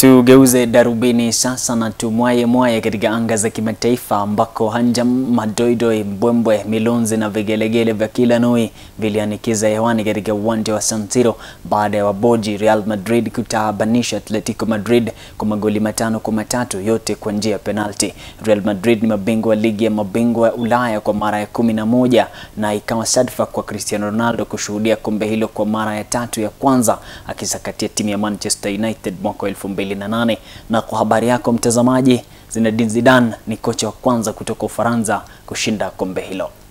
Tugeuze darubini sasa na tumwaye mwaye katika anga za kimataifa ambako hanjam, madoidoi, mbwembwe, milonzi na vigelegele vya kila noi vilianikiza hewani katika uwanja wa San Siro baada ya waboji Real Madrid kutaabanisha Atletico Madrid kwa magoli matano kwa matatu yote kwa njia ya penalti. Real Madrid ni mabingwa wa ligi ya mabingwa ya Ulaya kwa mara ya kumi na moja na ikawa sadfa kwa Cristiano Ronaldo kushuhudia kombe hilo kwa mara ya tatu ya kwanza akisakatia timu ya Manchester United mwaka 2008. Na kwa habari yako mtazamaji, Zinedine Zidane ni kocha wa kwanza kutoka Ufaransa kushinda kombe hilo.